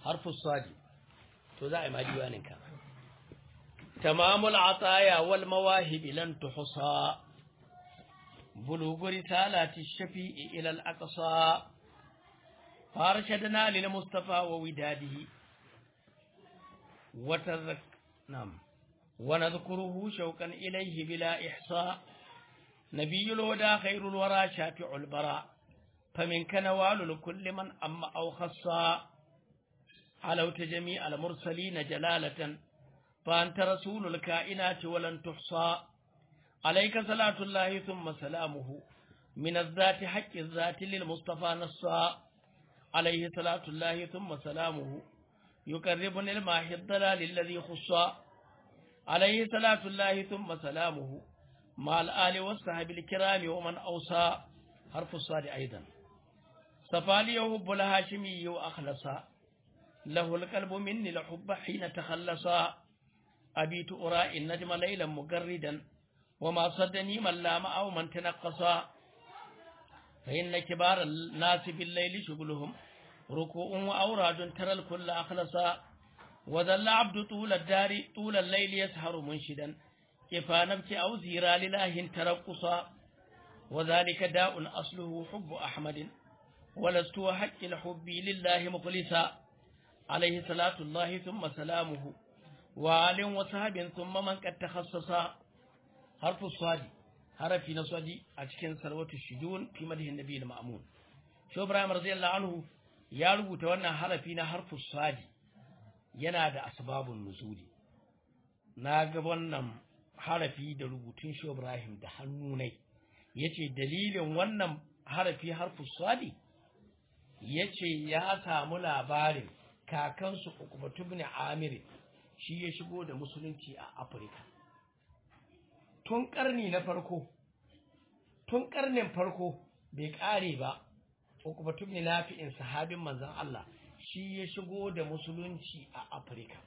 harfu sadi to za a yi ma diwaninka tamamul ataya wal mawahib lan tuhsa bulugu risalati shafi'i ila al aqsa farshadna lil mustafa wa widadihi wa tazak nam wa nadhkuruhu shawqan ilayhi bila ihsa nabiyul huda khairul wara shafi'ul bara فمنك نوال لكل من أما أو خصا علوت جميع المرسلين جلالة فأنت رسول الكائنات ولن تحصى عليك صلاة الله ثم سلامه من الذات حق الذات للمصطفى نصا عليه صلاة الله ثم سلامه يقربني الماحي الضلال الذي خصا عليه صلاة الله ثم سلامه مع الآل والصحب الكرام ومن أوصى حرف الصاد أيضا صفالي يحب الهاشمي وأخلصا له القلب مني لحب حين تخلصا أبيت أرى النجم ليلا مجردا وما صدني من لام أو من تنقصا فإن كبار الناس بالليل شغلهم ركوع وأوراد ترى الكل أخلصا وذل عبد طول الدار طول الليل يسهر منشدا كفى نبكي أو زيرا لله ترقصا وذلك داء أصله حب أحمد ولست حق الحب لله مخلصا عليه صلاة الله ثم سلامه وآل وصحب ثم من قد تخصص حرف الصاد حرف نصدي أتكن سلوة الشجون في مده النبي المأمون شو إبراهيم رضي الله عنه يا رب تونا حرفين حرف الصاد ينادى أسباب النزول na wannan harafi da rubutun shi Ibrahim da hannunai yace dalilin wannan harafi harfu sadi yace ya samu labarin kakansu Uqbatu ibn Amir shi ya shigo da musulunci a Afirka tun karni na farko tun karnin farko bai kare ba Uqbatu ibn Nafi'in sahabin manzon Allah shi ya shigo da musulunci a Afirka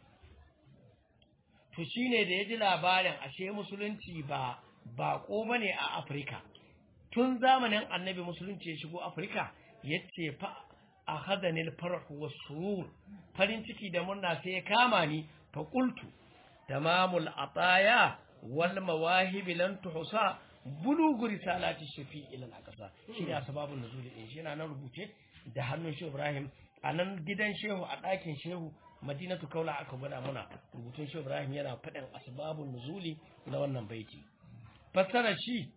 to shine da ya ji labarin ashe musulunci ba bako bane a Afirka tun zamanin annabi musulunci ya shigo Afirka yace fa akhadani al-farh was-surur farin ciki da murna sai ya kama ni fa qultu tamamul ataya wal mawahib lan tuhsa bulugu risalati shafi ila al-aqsa shi da sababun nuzul din shi yana nan rubuce da hannun shi Ibrahim a nan gidan shehu a ɗakin shehu madinatu kaula aka gwada muna rubutun shehu Ibrahim yana faɗin asbabun nuzuli na wannan baiti fassara shi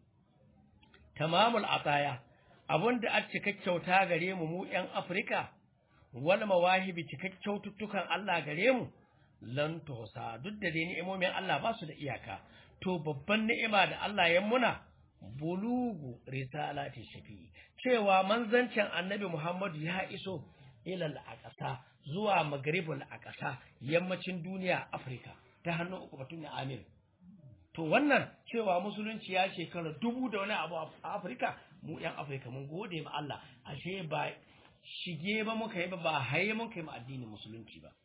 tamamul ataya abinda a kyauta gare mu mu ƴan Afirka wal mawahibi kyaututtukan Allah gare mu lan tuhsa duk da dai ni'imomin Allah ba su da iyaka to babban ni'ima da Allah ya muna bulugu risalati shafi cewa manzancin annabi Muhammadu ya iso ilal aqsa zuwa maghribul aqsa yammacin duniya Afirka ta hannun ukubatun Amir to wannan cewa musulunci ya shekara dubu da wani abu a Afirka mu yan Afirka mun gode ma Allah ashe ba shige ba muka yi ba ba haye muka yi ma addinin musulunci ba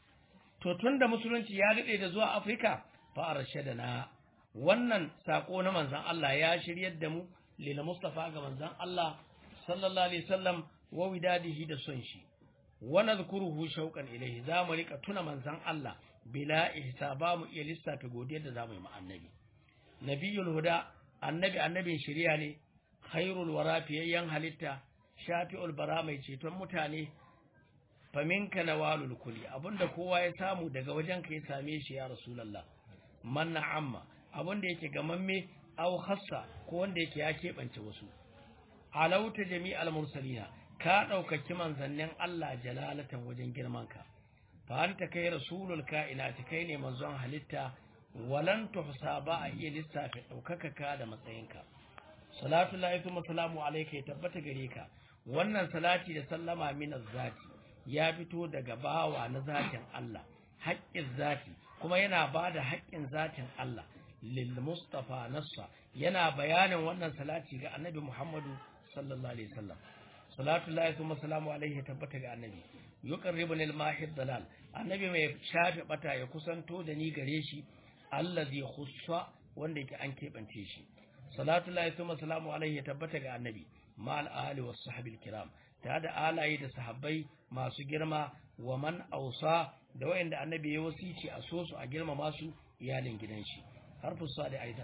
to tunda musulunci ya dade da zuwa Afirka fa arshadana wannan sako na manzon Allah ya shiryar da mu lil Mustafa ga manzon Allah sallallahu alaihi wasallam wa widadihi da son shi wa nadhkuruhu shauqan ilayhi za mu rika tuna manzon Allah bila ihsaba mu iya lissafa godiyar da zamu yi ma annabi nabiyul huda annabi annabin shari'a ne khairul wara fiyayyan halitta shafi'ul bara mai ceton mutane faminka nawalul kuli abinda kowa ya samu daga wajen ka ya same shi ya rasulullah man amma abinda yake gamamme aw khassa ko wanda yake ya keɓance wasu alauta jami'al mursalina ka ɗaukaki manzannin Allah jalalatan wajen girmanka fa anta kai rasulul kainati kai ne manzon halitta walan tuhsa ba a iya lissafi ɗaukaka ka da matsayinka salatu lahi thumma salamu alayka ya tabbata gare ka wannan salati da sallama min zati ya fito daga bawa na zatin Allah haƙƙin zati kuma yana bada haƙƙin zatin Allah lil mustafa nassa yana bayanin wannan salati ga annabi Muhammadu sallallahu alaihi wasallam salatu lahi thumma salamu alaihi tabbata ga annabi yuqarribuni al mahid dalal annabi mai shafe bata ya kusanto da ni gare shi allazi khussa wanda yake an kebance shi salatu lahi thumma salamu alaihi tabbata ga annabi ma al ali was sahbil kiram tare da alaye da sahabbai masu girma wa man ausa da wayanda annabi ya wasici a so su a girmama su iyalin gidan shi harfu sadi aidan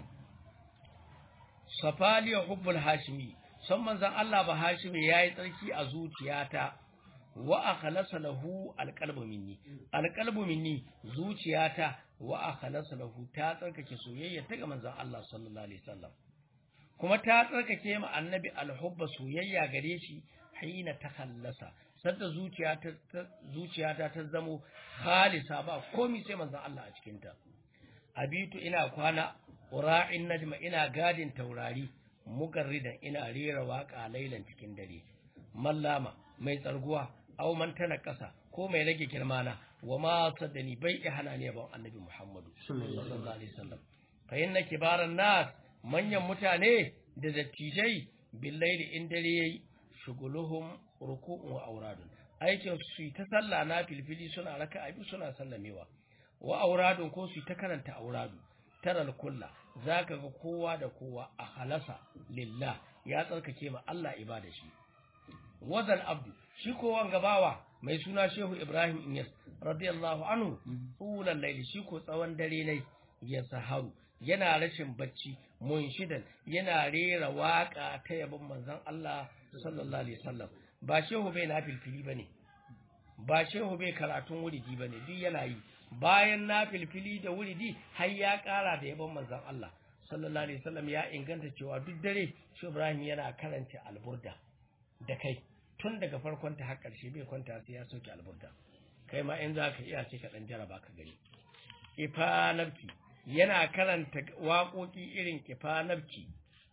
safali hubbul hashimi son manzon Allah ba hashimi yayi tsarki a zuciyata wa akhlasa lahu alqalbu minni alqalbu minni zuciyata wa akhlasa lahu ta tsarkake soyayya ta ga manzon Allah sallallahu alaihi wasallam kuma ta tsarkake ma annabi alhubba soyayya gare shi hina ta khallasa sadda zuciyata zuciyata ta zamo khalisa ba komai sai manzon Allah a cikin ta abitu ina kwana ura'in najma ina gadin taurari mugarridan ina rera waka lailan cikin dare mallama mai tsarguwa aw man tana kasa ko mai rage girmana wa ma saddani bai ihana ne ban annabi Muhammadu sallallahu alaihi wasallam fa inna kibaran nas manyan mutane da dattijai billaili in dare yayi shuguluhum ruku'un wa auradun aikin su ta sallah na filfili suna raka'a bi suna sallamewa wa auradun ko su ta karanta auradu taral kulla zaka ga kowa da kowa a halasa lillah ya tsarkake ma Allah ibada shi wazal abdu shi ko wanga bawa mai suna Shehu Ibrahim Inyas radiyallahu anhu tsulan laili shi ko tsawon dare ne ya saharu yana rashin bacci munshidan yana rera waka ta yabon manzon Allah sallallahu alaihi wasallam ba shehu bai na filfili bane ba shehu bai karatun wuridi bane duk yana yi bayan na filfili da wuridi har ya kara da yabon manzon Allah sallallahu alaihi wasallam ya inganta cewa duk dare Shehu Ibrahim yana karanta alburda da kai tun daga farkon ta har karshe bai kwanta sai ya soke alburda kai ma in za ka iya ce ka dan jaraba ka gani ifanabti yana karanta waƙoƙi irin kifanabki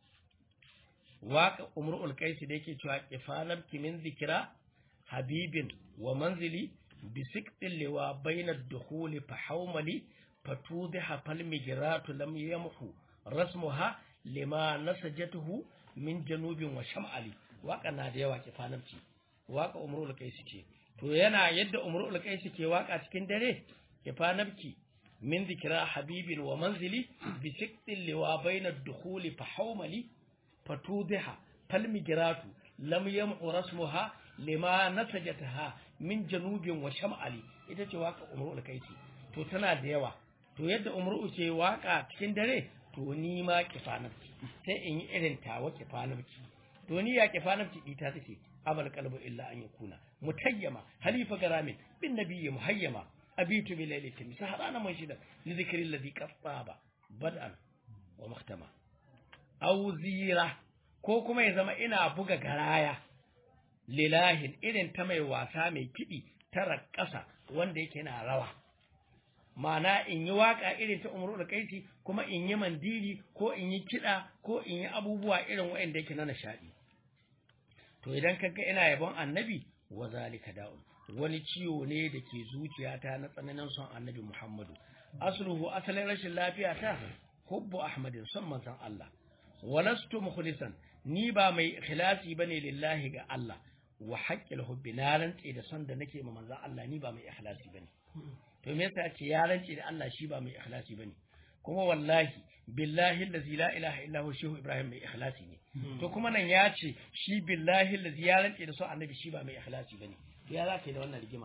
waƙa umrul kaisi da yake cewa kifanabki min zikira habibin wa manzili bisiktin liwa bainar dukhuli fa haumali fatudhiha fal migratu lam yamhu rasmuha lima nasajatuhu min janubin wa sham'ali waka na da yawa kifanabci waka umrul kaisi ce to yana yadda umrul kaisi ke waka cikin dare kifanabki من ذكرى حبيب ومنزلي بسكت اللواء بين الدخول فحوملي فتوضح فالمجرات لم يمع رسمها لما نسجتها من جنوب وشمالي ita ce waka umru kaisi to tana da yawa to yadda umru ce waka cikin dare to ni ma kifanabci sai in yi irin tawa kifanabci to ni ya kifanabci ita take abal qalbu illa an yakuna mutayyama halifa garamin bin nabiyyi muhayyama abitu bi lailatin saharana man shida li dhikri alladhi qattaba bad'an wa muhtama aw zira ko kuma ya zama ina buga garaya lilahin irin ta mai wasa mai kidi tara ƙasa wanda yake na rawa ma'ana in yi waka irin ta umru da kaisi kuma in yi mandiri ko in yi kida ko in yi abubuwa irin wa'anda yake na nishadi to idan kaga ina yabon annabi wa zalika da'un wani ciwo ne da ke zuciyata na tsananin son annabi Muhammadu asluhu asalin rashin lafiya ta hubbu ahmadin son manzon Allah walastu mukhlisan ni ba mai ikhlasi bane lillahi ga Allah wa haqqil hubbi na rantse da son da nake ma manzon Allah ni ba mai ikhlasi bane to me yasa ce ya rantse da Allah shi ba mai ikhlasi bane kuma wallahi billahi allazi la ilaha illa huwa shehu ibrahim mai ikhlasi ne to kuma nan ya ce shi billahi allazi ya rantse da son annabi shi ba mai ikhlasi bane to ya zaka yi da wannan rigima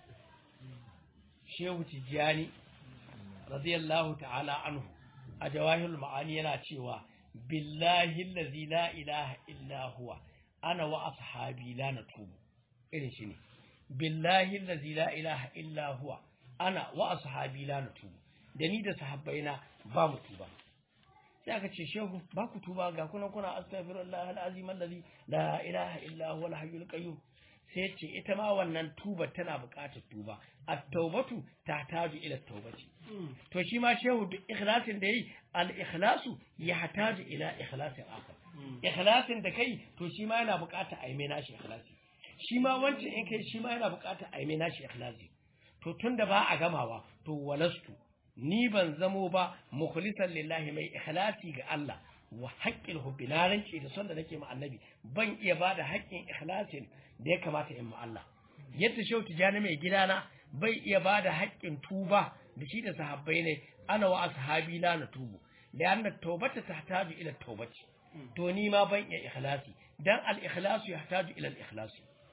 shehu tijjani radiyallahu ta'ala anhu a jawahirul ma'ani yana cewa billahi allazi la ilaha illa huwa ana wa ashabi la natubu irin shi ne billahi allazi la ilaha illa huwa ana wa ashabi la natubu da ni da sahabbaina ba mu tuba sai aka ce shehu ba ku tuba ga kuna kuna astaghfirullah alazim allazi la ilaha illa huwa alhayyul qayyum sai ce ita ma wannan tuba tana buƙatar tuba at-taubatu tahtaju ila taubati to shi ma shehu duk ikhlasin da yi al-ikhlasu yahtaju ila ikhlasin akhar ikhlasin da kai to shi ma yana buƙatar a yi mai nashi ikhlasi shi ma wancan in kai shi ma yana buƙatar a yi mai nashi ikhlasi to tunda ba a gamawa to walastu ni ban zamo ba mukhlisan lillahi mai ikhlasi ga Allah wa haƙƙin hubbi na rance da son da nake ma annabi ban iya ba da haƙƙin ikhlasin da ya kamata in ma Allah yadda shau tijani mai gidana bai iya ba da haƙƙin tuba da shi da sahabbai ne ana wa ashabi la na tubu da anna tawbata tahtaju ila tawbati to ni ma ban iya ikhlasi dan al ikhlasu yahtaju ila al ikhlasi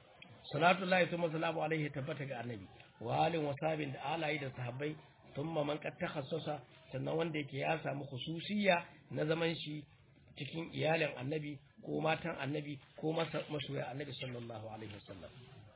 salatullahi thumma salamu alaihi tabbata ga annabi wa alin wa sabin da alayi da sahabbai thumma man qad takhassasa sannan wanda yake ya samu khususiyya na zaman shi cikin iyalin annabi ko matan annabi ko masoya annabi sallallahu alaihi wasallam